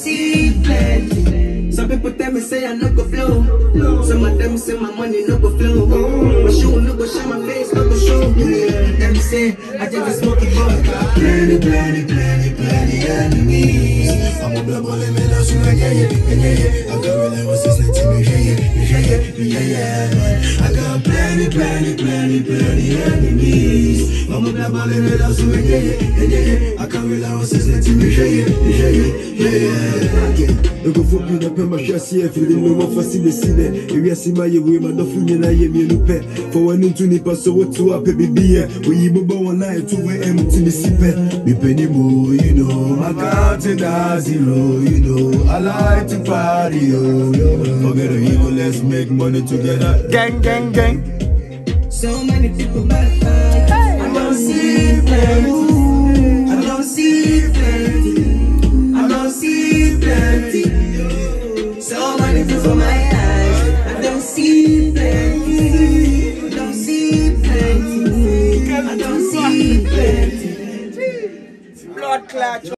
see plenty. Some people tell me say I no go flow. Some of them say my money no go flow. My shoe no go shine, my face no go show. Yeah. Them say I just a smoky boy. Plenty, plenty, plenty, plenty enemies. I'm a black boy, let me know so yeah, yeah, yeah, yeah, yeah. I got real ever since 19, yeah, yeah, yeah, yeah, yeah, yeah, man. I got plenty, plenty, plenty, plenty enemies. I'm a black boy, let me know so yeah, yeah, yeah, yeah, yeah. I got real ever since 19, yeah, yeah, yeah, yeah, yeah, yeah. nkɔfo bi na pɛ mahwɛ aseɛ afiri me wɔfa si bɛsi dɛ ewiase ma yɛ wei madɔfo nyinaa yɛ mmienu pɛ fa w'ani nto nipa so woto apɛ bibiyɛ oyi bobɔ wɔn a ɛto wɔ ɛm ti ne si pɛ Mipeni mo, you know, my counting are zero, you know. I like to party, yo, yo. Forget the ego, let's make money together. Gang, gang, gang. So many people back. I don't see plenty. I don't see plenty. I don't see plenty. So many people my eyes. I don't see plenty. I don't see plenty. I don't see plenty. Blood clot.